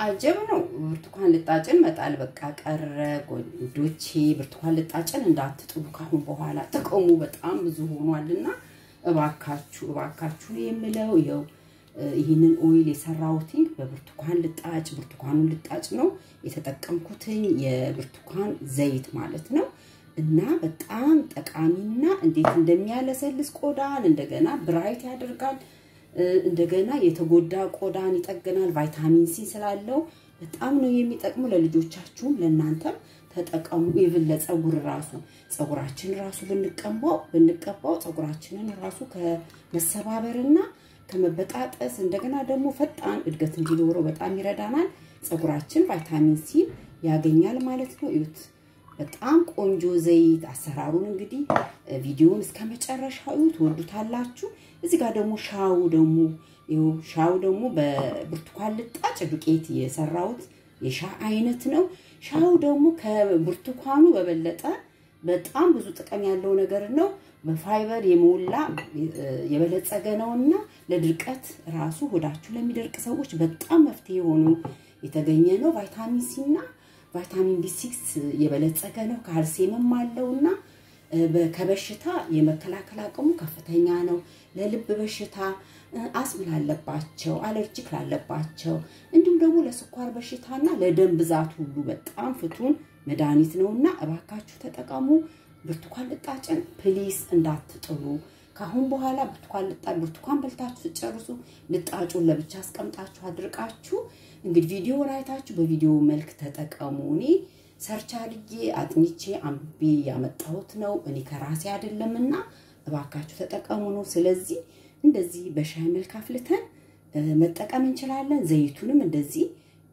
አጀብ ነው። ብርቱካን ልጣጭን መጣል በቃ ቀረ። ጎንዶቼ ብርቱካን ልጣጭን እንዳትጥሉ ካሁን በኋላ ጥቅሙ በጣም ብዙ ሆኗልና እባካችሁ እባካችሁ ነው የምለው። ይኸው ይህንን ኦይል የሰራሁትኝ በብርቱካን ልጣጭ ብርቱካኑን ልጣጭ ነው የተጠቀምኩትኝ የብርቱካን ዘይት ማለት ነው። እና በጣም ጠቃሚና እንዴት እንደሚያለሰልስ ቆዳን እንደገና ብራይት ያደርጋል። እንደገና የተጎዳ ቆዳን ይጠግናል። ቫይታሚን ሲ ስላለው በጣም ነው የሚጠቅሙ። ለልጆቻችሁም ለእናንተም ተጠቀሙ። ኢቭን ለፀጉር ራሱ ፀጉራችን ራሱ ብንቀባው ብንቀባው ፀጉራችንን ራሱ ከመሰባበርና ከመበጣጠስ እንደገና ደግሞ ፈጣን እድገት እንዲኖረው በጣም ይረዳናል። ፀጉራችን ቫይታሚን ሲ ያገኛል ማለት ነው። እዩት። በጣም ቆንጆ ዘይት። አሰራሩን እንግዲህ ቪዲዮውን እስከ መጨረሻው ትወዱታላችሁ። እዚህ ጋር ደግሞ ሻው ደግሞ ሻው ደግሞ በብርቱካን ልጣጭ ዱቄት የሰራሁት የሻ አይነት ነው። ሻው ደግሞ ከብርቱካኑ በበለጠ በጣም ብዙ ጥቅም ያለው ነገር ነው። በፋይበር የሞላ የበለጸገ ነው እና ለድርቀት ራሱ ሆዳችሁ ለሚደርቅ ሰዎች በጣም መፍትሄ ሆኖ የተገኘ ነው። ቫይታሚን ሲ እና ቫይታሚን ቢ6 የበለጸገ ነው። ካልሲየምም አለው እና ከበሽታ የመከላከል አቅሙ ከፍተኛ ነው። ለልብ በሽታ፣ አስም ላለባቸው፣ አለርጂክ ላለባቸው እንዲሁም ደግሞ ለስኳር በሽታና ለደም ብዛት ሁሉ በጣም ፍቱን መድኃኒት ነው እና እባካችሁ ተጠቀሙ። ብርቱካን ልጣጭን ፕሊስ እንዳትጥሉ። ከአሁን በኋላ ብርቱካን ልጣጭ ብርቱካን በልታችሁ ስጨርሱ ልጣጩን ለብቻ አስቀምጣችሁ አድርቃችሁ እንግዲህ ቪዲዮውን አይታችሁ በቪዲዮ መልክ ተጠቀሙ። እኔ ሰርች አድርጌ አጥንቼ አንብቤ ያመጣሁት ነው። እኔ ከራሴ አይደለም እና እባካችሁ ተጠቀሙ ነው። ስለዚህ እንደዚህ በሻይ መልክ አፍልተን መጠቀም እንችላለን። ዘይቱንም እንደዚህ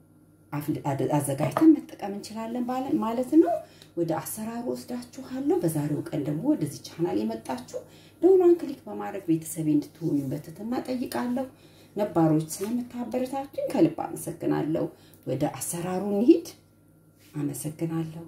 አዘጋጅተን መጠቀም እንችላለን ማለት ነው። ወደ አሰራሩ ወስዳችኋለሁ። በዛሬው ቀን ደግሞ ወደዚህ ቻናል የመጣችሁ ደውሏን ክሊክ በማድረግ ቤተሰቤ እንድትሆኑ በትህትና ጠይቃለሁ። ነባሮች ስለምታበረታቱኝ ከልብ አመሰግናለሁ። ወደ አሰራሩ እንሂድ። አመሰግናለሁ።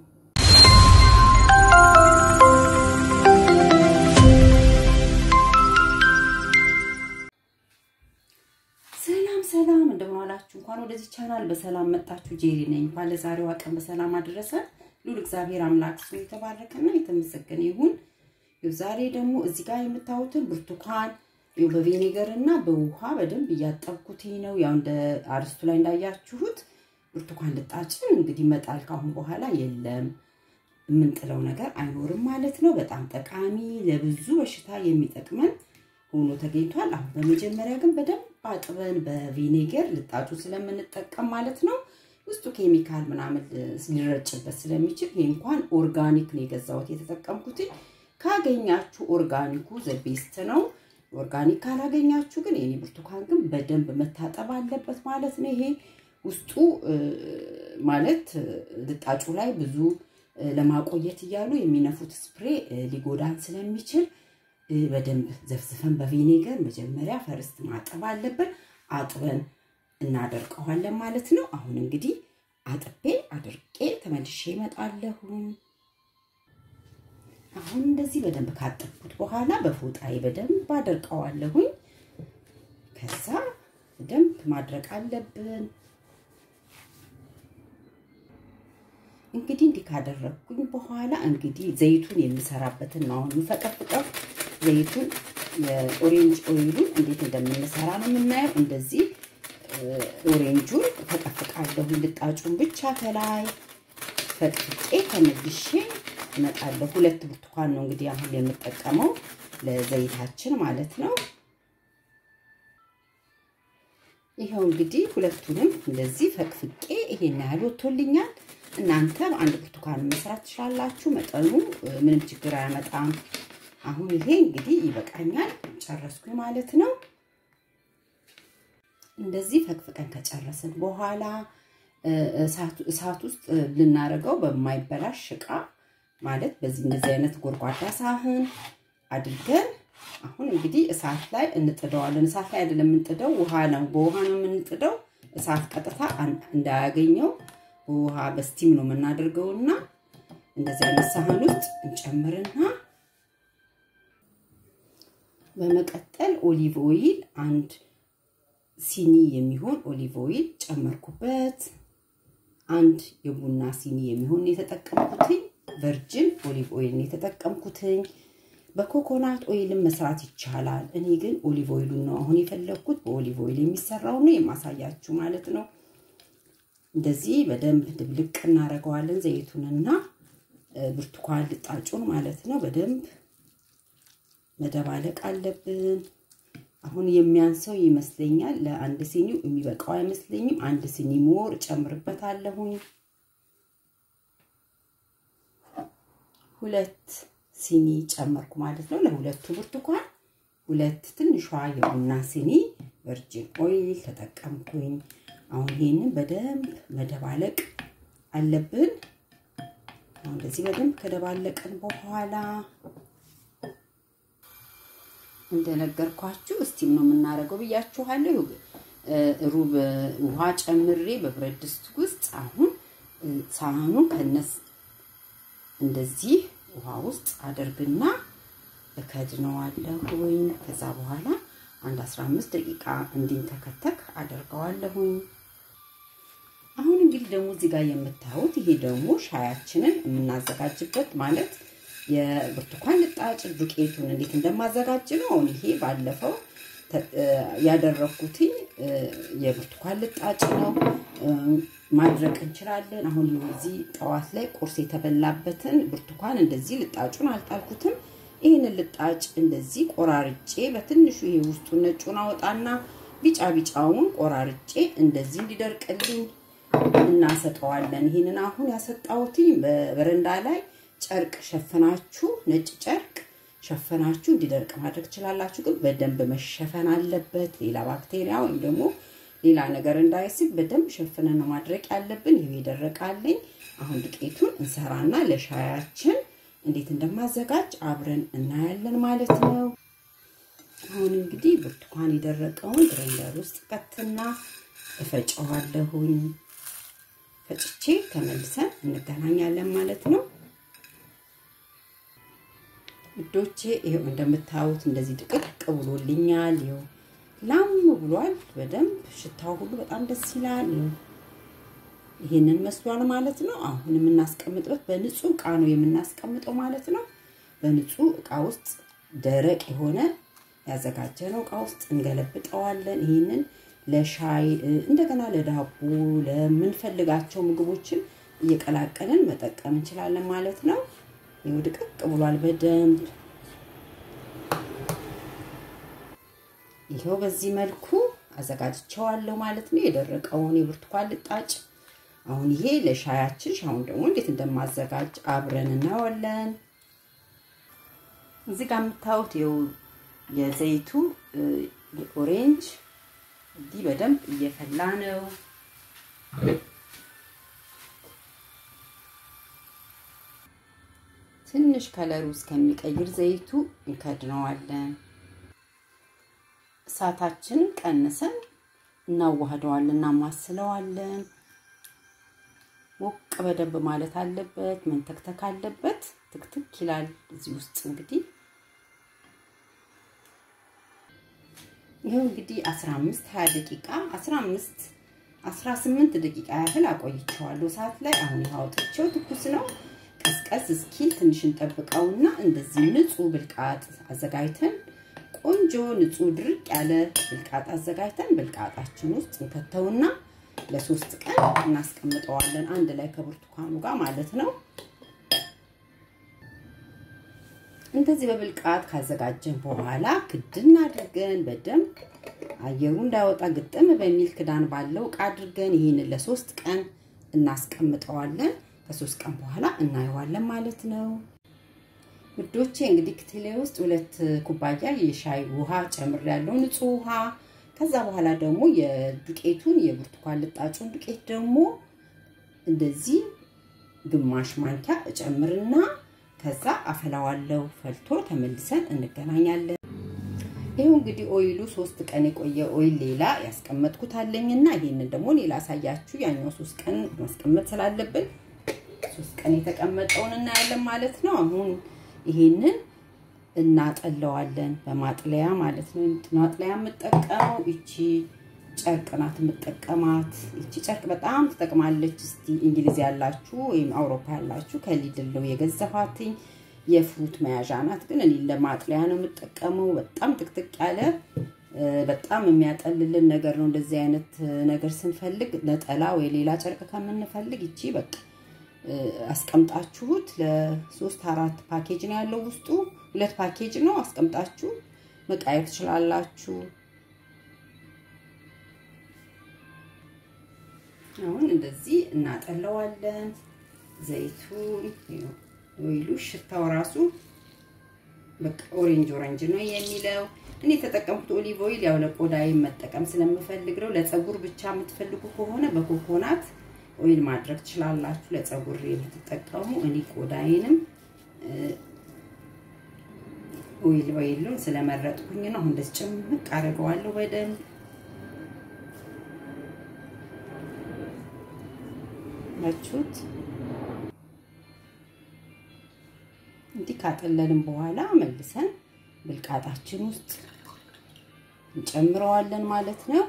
ሰላም ሰላም፣ እንደምን ዋላችሁ? እንኳን ወደዚህ ቻናል በሰላም መጣችሁ። ጄሪ ነኝ። እንኳን ለዛሬዋ ቀን በሰላም አደረሰ። ሉል እግዚአብሔር አምላክ ስሙ የተባረከና የተመሰገነ ይሁን። ዛሬ ደግሞ እዚህ ጋር የምታዩትን ብርቱካን በቪኔገር እና በውሃ በደንብ እያጠብኩት ነው። ያው እንደ አርስቱ ላይ እንዳያችሁት ብርቱካን ልጣጭን እንግዲህ መጣል ካሁን በኋላ የለም የምንጥለው ነገር አይኖርም ማለት ነው። በጣም ጠቃሚ ለብዙ በሽታ የሚጠቅመን ሆኖ ተገኝቷል። አሁን በመጀመሪያ ግን በደንብ አጥበን በቪኔገር ልጣጩ ስለምንጠቀም ማለት ነው ውስጡ ኬሚካል ምናምን ሊረጭበት ስለሚችል ይህ እንኳን ኦርጋኒክ ነው የገዛሁት የተጠቀምኩት። ካገኛችሁ ኦርጋኒኩ ዘቤስት ነው። ኦርጋኒክ ካላገኛችሁ ግን የኔ ብርቱካን ግን በደንብ መታጠብ አለበት ማለት ነው። ይሄ ውስጡ ማለት ልጣጩ ላይ ብዙ ለማቆየት እያሉ የሚነፉት ስፕሬ ሊጎዳን ስለሚችል በደንብ ዘፍዝፈን በቪኔገር መጀመሪያ ፈርስት ማጠብ አለብን። አጥበን እናደርቀዋለን ማለት ነው። አሁን እንግዲህ አጥቤ አድርቄ ተመልሼ እመጣለሁኝ። አሁን እንደዚህ በደንብ ካጠብኩት በኋላ በፎጣዬ በደንብ አደርቀዋለሁኝ። ከዛ በደንብ ማድረቅ አለብን። እንግዲህ እንዲህ ካደረግኩኝ በኋላ እንግዲህ ዘይቱን የምሰራበትን ነው አሁን የምፈቀፍቀው። ዘይቱን የኦሬንጅ ኦይሉን እንዴት እንደምንሰራ ነው የምናየው። እንደዚህ ኦሬንጁን ፈቀፍቃለሁ። ልጣጩን ብቻ ከላይ ፈቅፍቄ ተመልሼ እመጣለሁ። ሁለት ብርቱካን ነው እንግዲህ አሁን የምጠቀመው ለዘይታችን ማለት ነው። ይኸው እንግዲህ ሁለቱንም እንደዚህ ፈቅፍቄ ይሄን ያህል ወጥቶልኛል። እናንተ አንድ ብርቱካን መስራት ትችላላችሁ። መጠኑ ምንም ችግር አያመጣም። አሁን ይሄ እንግዲህ ይበቃኛል፣ ጨረስኩኝ ማለት ነው። እንደዚህ ፈቅፍቀን ከጨረስን በኋላ እሳት ውስጥ ልናደርገው በማይበላሽ እቃ ማለት በዚህ እንደዚህ አይነት ጎድጓዳ ሳህን አድርገን አሁን እንግዲህ እሳት ላይ እንጥደዋለን። እሳት ላይ አይደለም የምንጥደው፣ ውሃ ነው። በውሃ ነው የምንጥደው። እሳት ቀጥታ እንዳያገኘው በውሃ በስቲም ነው የምናደርገውና እንደዚህ አይነት ሳህን ውስጥ እንጨምርና በመቀጠል ኦሊቭ ኦይል አንድ ሲኒ የሚሆን ኦሊቭ ኦይል ጨመርኩበት። አንድ የቡና ሲኒ የሚሆን የተጠቀምኩትኝ ቨርጅን ኦሊቭ ኦይል የተጠቀምኩትኝ። በኮኮናት ኦይልም መስራት ይቻላል። እኔ ግን ኦሊቭ ኦይሉን ነው አሁን የፈለግኩት። በኦሊቭ ኦይል የሚሰራው ነው የማሳያችሁ ማለት ነው። እንደዚህ በደንብ ድብልቅ እናደርገዋለን። ዘይቱንና ብርቱካን ልጣጩን ማለት ነው። በደንብ መደባለቅ አለብን። አሁን የሚያንሰው ይመስለኛል። ለአንድ ሲኒው የሚበቃው አይመስለኝም። አንድ ሲኒ ሞር እጨምርበታለሁኝ። ሁለት ሲኒ ጨመርኩ ማለት ነው። ለሁለቱ ብርቱካን ሁለት ትንሿ የቡና ሲኒ ቨርጂን ኦይል ተጠቀምኩኝ። አሁን ይሄንን በደንብ መደባለቅ አለብን። አሁን እንደዚህ በደንብ ከደባለቅን በኋላ እንደነገርኳችሁ እስቲም ነው የምናደርገው ብያችኋለሁ። ሩብ ውሃ ጨምሬ በብረት ድስት ውስጥ አሁን ሳህኑን ከነስ እንደዚህ ውሃ ውስጥ አደርግና እከድነዋለሁኝ። ከዛ በኋላ አንድ 15 ደቂቃ እንዲንተከተክ አደርገዋለሁኝ። አሁን እንግዲህ ደግሞ እዚህ ጋር የምታዩት ይሄ ደግሞ ሻያችንን የምናዘጋጅበት ማለት የብርቱካን ልጣጭ ዱቄቱን እንዴት እንደማዘጋጅ ነው። አሁን ይሄ ባለፈው ያደረኩትኝ የብርቱካን ልጣጭ ነው። ማድረቅ እንችላለን። አሁን እዚህ ጠዋት ላይ ቁርስ የተበላበትን ብርቱካን እንደዚህ ልጣጩን አልጣልኩትም። ይህንን ልጣጭ እንደዚህ ቆራርጬ በትንሹ ይሄ ውስጡን ነጩን አወጣና ቢጫ ቢጫውን ቆራርጬ እንደዚህ እንዲደርቅልኝ እናሰጠዋለን። ይህንን አሁን ያሰጣሁትኝ በበረንዳ ላይ ጨርቅ ሸፈናችሁ ነጭ ጨርቅ ሸፈናችሁ እንዲደርቅ ማድረግ ትችላላችሁ። ግን በደንብ መሸፈን አለበት። ሌላ ባክቴሪያ ወይም ደግሞ ሌላ ነገር እንዳይስብ በደንብ ሸፍነን ነው ማድረቅ ያለብን። ይሄ ይደረቃልኝ። አሁን ዱቄቱን እንሰራና ለሻያችን እንዴት እንደማዘጋጅ አብረን እናያለን ማለት ነው። አሁን እንግዲህ ብርቱካን የደረቀውን ግሬንደር ውስጥ ቀትና እፈጨዋለሁኝ። ፈጭቼ ተመልሰን እንገናኛለን ማለት ነው። ውዶቼ ይሄው እንደምታዩት እንደዚህ ድቅቅ ብሎልኛል። ይኸው ላም ብሏል በደንብ ሽታው ሁሉ በጣም ደስ ይላል። ይህንን መስሏል ማለት ነው። አሁን የምናስቀምጥበት በንጹህ እቃ ነው የምናስቀምጠው ማለት ነው። በንጹህ እቃ ውስጥ ደረቅ የሆነ ያዘጋጀነው እቃ ውስጥ እንገለብጠዋለን። ይህንን ለሻይ እንደገና ለዳቦ ለምንፈልጋቸው ምግቦችን እየቀላቀልን መጠቀም እንችላለን ማለት ነው። ይኸው ድቅቅ ብሏል በደንብ ይኸው በዚህ መልኩ አዘጋጅቸዋለሁ ማለት ነው። የደረቀውን የብርቱካን ልጣጭ አሁን ይሄ ለሻያችን ሻሁን ደግሞ እንዴት እንደማዘጋጅ አብረን እናየዋለን። እዚህ ጋር የምታዩት ይኸው የዘይቱ ኦሬንጅ እንዲህ በደንብ እየፈላ ነው። ትንሽ ከለሩ እስከሚቀይር ዘይቱ እንከድነዋለን። እሳታችንን ቀንሰን እናዋህደዋለን፣ እናማስለዋለን። ሞቅ በደንብ ማለት አለበት፣ መንተክተክ አለበት። ትክትክ ይላል። እዚህ ውስጥ እንግዲህ ይኸው እንግዲህ 15 20 ደቂቃ 15 18 ደቂቃ ያህል አቆይቸዋለሁ እሳት ላይ። አሁን ይኸው አውጥቼው ትኩስ ነው። ቀዝቀዝ እስኪል ትንሽ እንጠብቀውና እንደዚህ ንጹህ ብልቃጥ አዘጋጅተን ቆንጆ ንጹህ ድርቅ ያለ ብልቃጥ አዘጋጅተን ብልቃጣችን ውስጥ እንከተውና ለሶስት ቀን እናስቀምጠዋለን አንድ ላይ ከብርቱካኑ ጋር ማለት ነው። እንደዚህ በብልቃጥ ካዘጋጀን በኋላ ክድን አድርገን በደንብ አየሩ እንዳይወጣ ግጥም በሚል ክዳን ባለው እቃ አድርገን ይህንን ለሶስት ቀን እናስቀምጠዋለን። ከሶስት ቀን በኋላ እናየዋለን ማለት ነው። ውዶቼ እንግዲህ ክትሌ ውስጥ ሁለት ኩባያ የሻይ ውሃ ጨምሬያለሁ፣ ንጹህ ውሃ። ከዛ በኋላ ደግሞ የዱቄቱን የብርቱካን ልጣጩን ዱቄት ደግሞ እንደዚህ ግማሽ ማንኪያ እጨምርና ከዛ አፈላዋለሁ። ፈልቶ ተመልሰን እንገናኛለን። ይኸው እንግዲህ ኦይሉ ሶስት ቀን የቆየ ኦይል ሌላ ያስቀመጥኩት አለኝና ይህንን ደግሞ ሌላ አሳያችሁ። ያኛው ሶስት ቀን ማስቀመጥ ስላለብን ሶስት ቀን የተቀመጠውን እናያለን ማለት ነው። አሁን ይሄንን እናጠለዋለን በማጥለያ ማለት ነው። ማጥለያ የምጠቀመው እቺ ጨርቅ ናት የምጠቀማት። ይቺ ጨርቅ በጣም ትጠቅማለች። እስቲ እንግሊዝ ያላችሁ ወይም አውሮፓ ያላችሁ ከሊድል ነው የገዛኋትኝ። የፍሩት መያዣ ናት፣ ግን እኔ ለማጥለያ ነው የምጠቀመው። በጣም ጥቅጥቅ ያለ በጣም የሚያጠልልን ነገር ነው። እንደዚህ አይነት ነገር ስንፈልግ ነጠላ ወይ ሌላ ጨርቅ ከምንፈልግ ይቺ በቃ አስቀምጣችሁት ለሶስት አራት ፓኬጅ ነው ያለው ውስጡ ሁለት ፓኬጅ ነው። አስቀምጣችሁ መቃየር ትችላላችሁ። አሁን እንደዚህ እናጠለዋለን። ዘይቱን ወይሉ ሽታው ራሱ በቃ ኦሬንጅ ኦሬንጅ ነው የሚለው። እኔ የተጠቀምኩት ኦሊቭ ኦይል ያው ለቆዳዬ መጠቀም ስለምፈልግ ነው። ለፀጉር ብቻ የምትፈልጉ ከሆነ በኮኮናት ኦይል ማድረግ ትችላላችሁ። ለፀጉር የምትጠቀሙ እኔ ቆዳዬንም ኦይል ኦይሉን ስለመረጥኩኝ ነው። አሁን እንደዚህ ጭምቅ አደርገዋለሁ በደንብ መቹት እንዲህ ካጠለልን በኋላ መልሰን ብልቃጣችን ውስጥ እንጨምረዋለን ማለት ነው።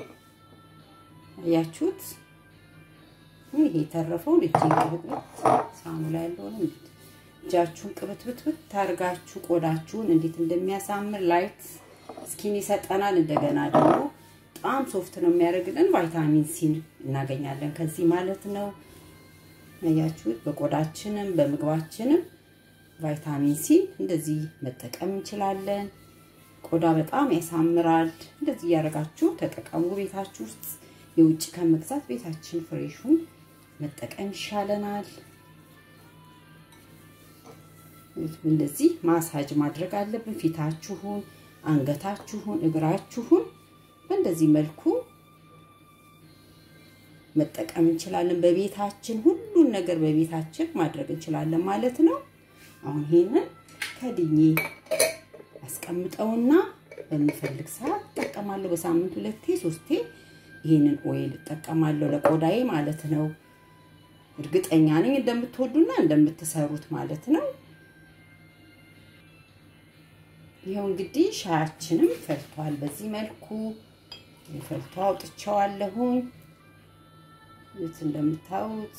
አያችሁት? ይሄ የተረፈውን እጅን ቅብጥብት ሳሙላ ያለውን እጃችሁን ቅብትብትብት ታርጋችሁ ቆዳችሁን እንዴት እንደሚያሳምር ላይት ስኪን ይሰጠናል። እንደገና ደግሞ በጣም ሶፍት ነው የሚያደርግልን። ቫይታሚን ሲን እናገኛለን ከዚህ ማለት ነው። አያችሁት? በቆዳችንም በምግባችንም ቫይታሚን ሲ እንደዚህ መጠቀም እንችላለን። ቆዳ በጣም ያሳምራል። እንደዚህ እያደረጋችሁ ተጠቀሙ ቤታችሁ ውስጥ የውጭ ከመግዛት ቤታችን ፍሬሹን መጠቀም ይሻለናል። እንደዚህ ማሳጅ ማድረግ አለብን። ፊታችሁን፣ አንገታችሁን፣ እግራችሁን በእንደዚህ መልኩ መጠቀም እንችላለን። በቤታችን ሁሉን ነገር በቤታችን ማድረግ እንችላለን ማለት ነው። አሁን ይሄንን ከድኜ አስቀምጠውና በምፈልግ ሰዓት እጠቀማለሁ። በሳምንት ሁለቴ ሶስቴ ይሄንን ኦይል እጠቀማለሁ ለቆዳዬ ማለት ነው። እርግጠኛ ነኝ እንደምትወዱና እንደምትሰሩት ማለት ነው። ይኸው እንግዲህ ሻያችንም ፈልቷል። በዚህ መልኩ ፈልቶ አውጥቼዋለሁኝ። የት እንደምታዩት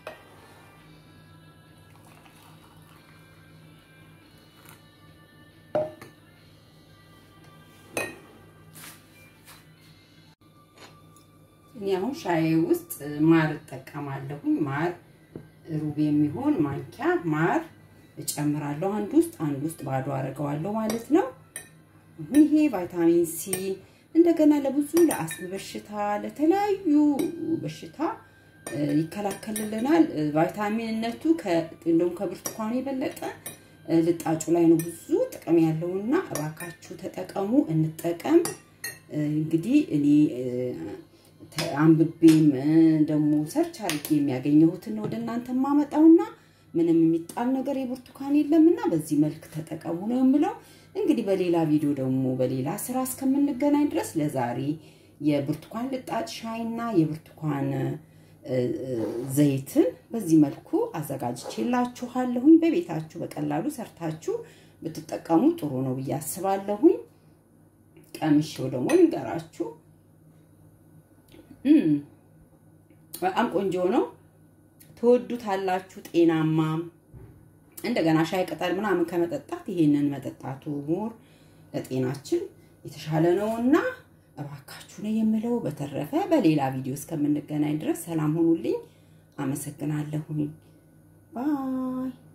እኔ አሁን ሻዬ ውስጥ ማር እጠቀማለሁኝ። ማር ሩብ የሚሆን ማንኪያ ማር እጨምራለሁ። አንድ ውስጥ አንድ ውስጥ ባዶ አደርገዋለሁ ማለት ነው። አሁን ይሄ ቫይታሚን ሲ እንደገና ለብዙ ለአስም በሽታ ለተለያዩ በሽታ ይከላከልልናል። ቫይታሚንነቱ እንደውም ከብርቱካኑ የበለጠ ልጣጩ ላይ ነው ብዙ ጥቅም ያለውና እባካችሁ ተጠቀሙ፣ እንጠቀም። እንግዲህ እኔ አንብቤም ደግሞ ሰርች አድርጌ የሚያገኘሁትን ወደ እናንተ የማመጣውና ምንም የሚጣል ነገር የብርቱካን የለምና በዚህ መልክ ተጠቀሙ ነው የምለው። እንግዲህ በሌላ ቪዲዮ ደግሞ በሌላ ስራ እስከምንገናኝ ድረስ ለዛሬ የብርቱካን ልጣጭ ሻይና የብርቱካን ዘይትን በዚህ መልኩ አዘጋጅቼላችኋለሁኝ። በቤታችሁ በቀላሉ ሰርታችሁ ብትጠቀሙ ጥሩ ነው ብዬ አስባለሁኝ። ቀምሼው ደግሞ ልንገራችሁ፣ በጣም ቆንጆ ነው። ትወዱታላችሁ። ጤናማ እንደገና ሻይ ቅጠል ምናምን ከመጠጣት ይሄንን መጠጣቱ ሞር ለጤናችን የተሻለ ነውና እባካችሁ ነው የምለው። በተረፈ በሌላ ቪዲዮ እስከምንገናኝ ድረስ ሰላም ሁኑልኝ። አመሰግናለሁኝ። ባይ